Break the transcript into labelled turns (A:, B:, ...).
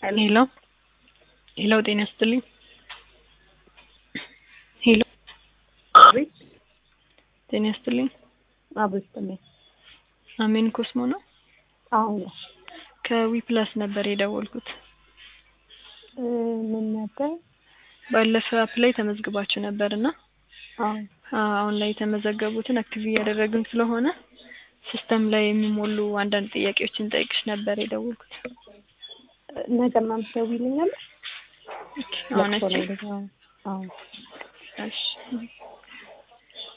A: ሄሎ ሄሎ ጤና ይስጥልኝ። ሄሎ
B: አቤት
A: ጤና ይስጥልኝ።
B: አቤት ይስጥልኝ።
A: አሜን ኮስሞ ነው።
B: አሁን ነው
A: ከዊፕላስ ነበር የደወልኩት።
B: እ ምን ነበር?
A: ባለፈ አፕ ላይ ተመዝግባችሁ ነበር እና
B: አዎ
A: አሁን ላይ የተመዘገቡትን አክቲቭ እያደረግን ስለሆነ ሲስተም ላይ የሚሞሉ አንዳንድ ጥያቄዎችን ጠይቅሽ ነበር የደወልኩት።
B: ነገ ምናምን ትደውይልኛለሽ?
A: አሁን
B: ለቅሶ
A: እቺ
B: ላይ እንደዛ- አዎ
A: እሺ